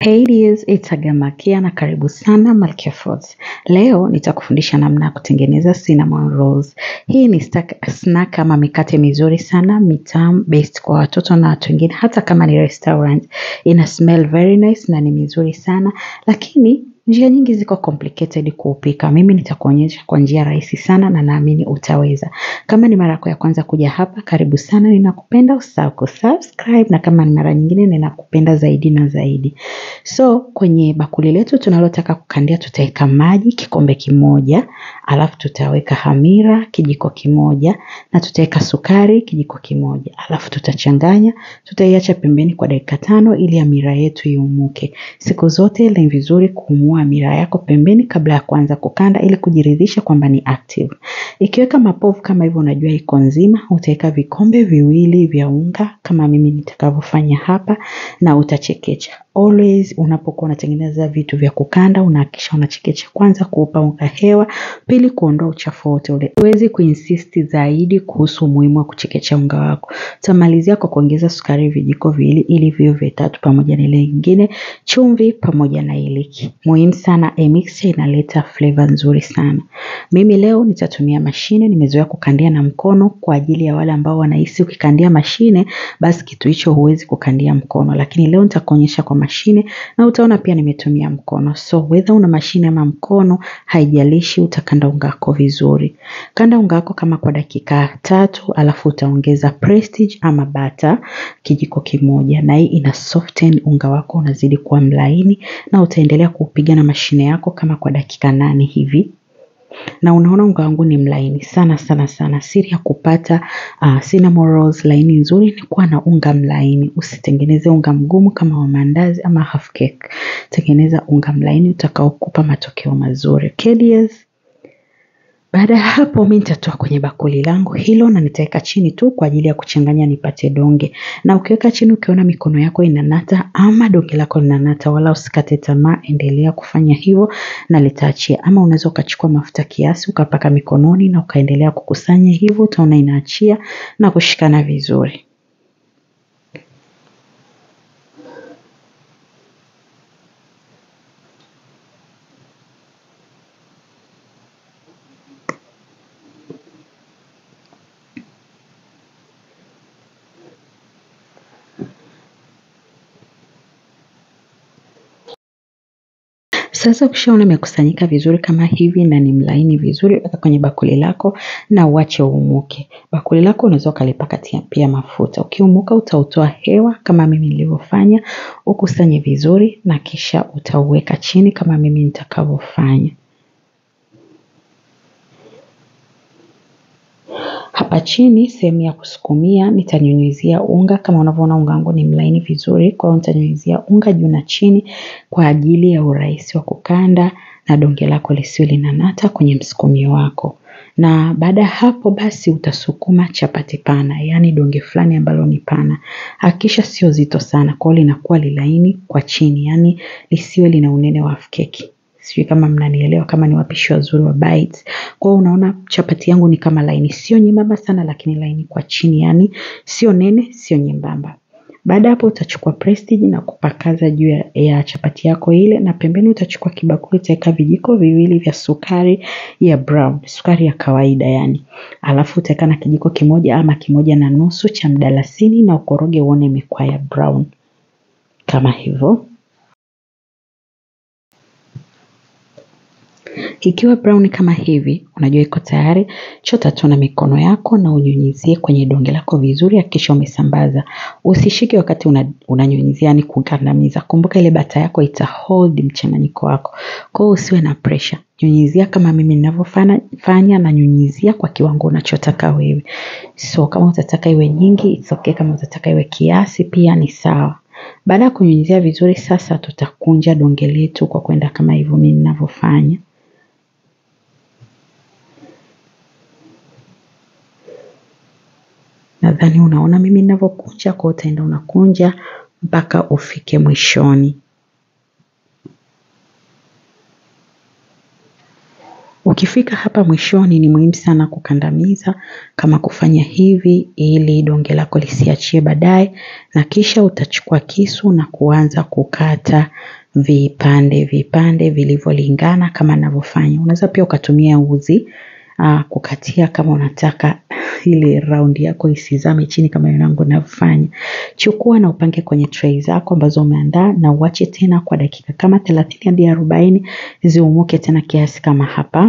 Hey dears, it's Agamakia na karibu sana Malkia Foods. Leo nitakufundisha namna ya kutengeneza cinnamon rolls. Hii ni stack, snack ama mikate mizuri sana, mitamu, based kwa watoto na watu wengine, hata kama ni restaurant. Ina smell very nice na ni mizuri sana, lakini njia nyingi ziko complicated kuupika. Mimi nitakuonyesha kwa njia rahisi sana na naamini utaweza. Kama ni mara yako ya kwanza kuja hapa, karibu sana, ninakupenda, usahau kusubscribe na kama ni mara nyingine ninakupenda zaidi na zaidi. So kwenye bakuli letu tunalotaka kukandia tutaweka maji kikombe kimoja, alafu tutaweka hamira kijiko kimoja na tutaweka sukari kijiko kimoja. Alafu tutachanganya, tutaiacha pembeni kwa dakika tano ili hamira yetu iumuke. Siku zote ni vizuri kuumua hamira yako pembeni kabla ya kuanza kukanda ili kujiridhisha kwamba ni active. Ikiweka mapovu kama hivyo unajua iko nzima, utaweka vikombe viwili vya unga kama mimi nitakavyofanya hapa na utachekecha. Always unapokuwa unatengeneza vitu vya kukanda unahakikisha unachekecha kwanza kuupa unga hewa, pili kuondoa uchafu wote ule. Huwezi kuinsist zaidi kuhusu umuhimu wa kuchekecha unga wako. Utamalizia kwa kuongeza sukari vijiko viwili ili viwe vitatu pamoja na ile nyingine, chumvi pamoja na iliki. Muhimu sana, a mixture inaleta flavor nzuri sana. Mimi leo nitatumia mashine, nimezoea kukandia na mkono kwa ajili ya wale ambao wanahisi ukikandia mashine, basi kitu hicho huwezi kukandia mkono. Lakini leo nitakuonyesha kwa mashine na utaona pia nimetumia mkono. So whether una mashine ama mkono, haijalishi utakanda unga wako vizuri. Kanda unga wako kama kwa dakika tatu, alafu utaongeza prestige ama butter kijiko kimoja. Na hii ina soften unga wako unazidi kuwa mlaini na utaendelea kuupiga na mashine yako kama kwa dakika nane hivi na unaona unga wangu ni mlaini sana sana sana. Siri ya kupata uh, cinnamon rolls laini nzuri ni kuwa na unga mlaini. Usitengeneze unga mgumu kama wa mandazi ama half cake. Tengeneza unga mlaini utakaokupa matokeo mazuri. Okay dears? Baada ya hapo mimi nitatoa kwenye bakuli langu hilo na nitaweka chini tu kwa ajili ya kuchanganya nipate donge. Na ukiweka chini ukiona mikono yako inanata ama donge lako linanata, wala usikate tamaa, endelea kufanya hivyo na litaachia. Ama unaweza ukachukua mafuta kiasi ukapaka mikononi na ukaendelea kukusanya hivyo, utaona inaachia na kushikana vizuri. Sasa ukishaona imekusanyika vizuri kama hivi na ni mlaini vizuri, weka kwenye bakuli lako na uache uumuke. Bakuli lako unaweza ukalipaka pia mafuta. Ukiumuka utautoa hewa kama mimi nilivyofanya, ukusanye vizuri na kisha utauweka chini kama mimi nitakavyofanya. Hapa chini sehemu ya kusukumia nitanyunyizia unga kama unavyoona unga wangu ni mlaini vizuri, kwa hiyo nitanyunyizia unga juu na chini kwa ajili ya urahisi wa kukanda na donge lako lisiwe linanata kwenye msukumio wako. Na baada ya hapo basi utasukuma chapati pana, yaani donge fulani ambalo ni pana. Hakikisha sio zito sana, kwa hiyo linakuwa lilaini kwa chini, yaani lisiwe lina unene wa half keki. Sijui kama mnanielewa kama ni wapishi wazuri wa bites. Kwa hiyo unaona chapati yangu ni kama laini, sio nyembamba sana lakini laini kwa chini, yaani sio nene, sio nyembamba. Baada hapo utachukua prestige na kupakaza juu ya, ya chapati yako ile na pembeni utachukua kibakuli utaweka vijiko viwili vya sukari ya brown, sukari ya kawaida yani. Alafu utaweka na kijiko kimoja ama kimoja na nusu cha mdalasini na ukoroge uone imekuwa ya brown kama hivyo. Ikiwa brown kama hivi, unajua iko tayari, chota tu na mikono yako na unyunyizie kwenye donge lako vizuri, hakikisha umesambaza. Usishike wakati unanyunyizia, yani kukandamiza. Kumbuka ile bata yako ita hold mchanganyiko wako. Kwa hiyo usiwe na pressure. Nyunyizia kama mimi ninavyofanya na nyunyizia kwa kiwango unachotaka wewe. So kama utataka iwe nyingi, it's okay. Kama utataka iwe kiasi, pia ni sawa. Baada ya kunyunyizia vizuri, sasa tutakunja donge letu kwa kwenda kama hivyo mimi ninavyofanya. Nadhani unaona mimi ninavyokunja, kwa utaenda unakunja mpaka ufike mwishoni. Ukifika hapa mwishoni ni muhimu sana kukandamiza kama kufanya hivi ili donge lako lisiachie baadaye na kisha utachukua kisu na kuanza kukata vipande vipande vilivyolingana kama ninavyofanya. Unaweza pia ukatumia uzi uh, kukatia kama unataka ile raundi yako isizame chini kama yangu navyofanya. Chukua na upange kwenye tray zako ambazo umeandaa na uache tena kwa dakika kama 30 hadi 40 ziumuke tena kiasi kama hapa.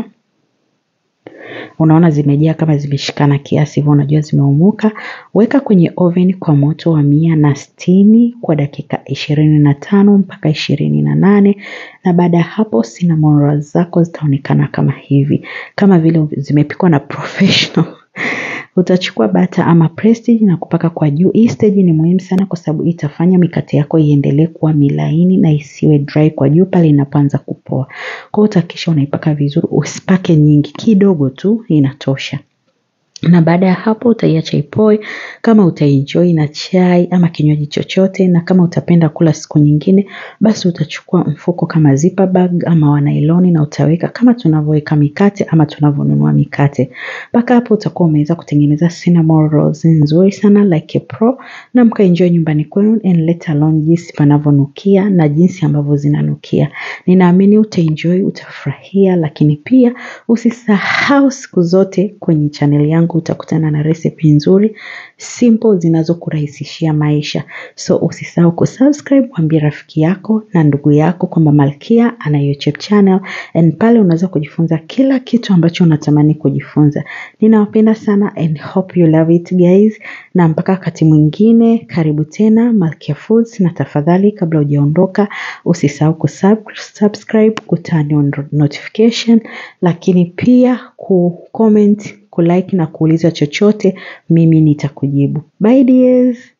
Unaona zimejaa kama zimeshikana kiasi hivyo unajua zimeumuka. Weka kwenye oven kwa moto wa mia na sitini kwa dakika ishirini na tano mpaka ishirini na nane na baada ya hapo cinnamon rolls zako zitaonekana kama hivi, kama vile zimepikwa na professional. Utachukua bata ama prestige na kupaka kwa juu. Hii stage ni muhimu sana kwa sababu itafanya mikate yako iendelee kuwa milaini na isiwe dry kwa juu pale inapoanza kupoa. Kwa hiyo utahakikisha unaipaka vizuri, usipake nyingi, kidogo tu inatosha. Na baada ya hapo utaiacha ipoe kama utaenjoy na chai ama kinywaji chochote na kama utapenda kula siku nyingine basi utachukua mfuko kama zipper bag ama wa nailoni na utaweka kama tunavyoweka mikate ama tunavyonunua mikate. Mpaka hapo utakuwa umeweza kutengeneza cinnamon rolls nzuri sana like a pro na mkaenjoy nyumbani kwenu and let alone jinsi panavyonukia na jinsi ambavyo zinanukia. Ninaamini utaenjoy, utafurahia lakini pia usisahau siku zote kwenye channel yangu utakutana na recipe nzuri simple zinazokurahisishia maisha. So usisahau kusubscribe, mwambie rafiki yako na ndugu yako kwamba Malkia ana YouTube channel and pale unaweza kujifunza kila kitu ambacho unatamani kujifunza. Ninawapenda sana and hope you love it guys na mpaka wakati mwingine karibu tena Malkia Foods na tafadhali kabla hujaondoka usisahau kusubscribe, kuturn on notification lakini pia kucomment, kulike na kuuliza chochote mimi nitakujibu. Bye dears!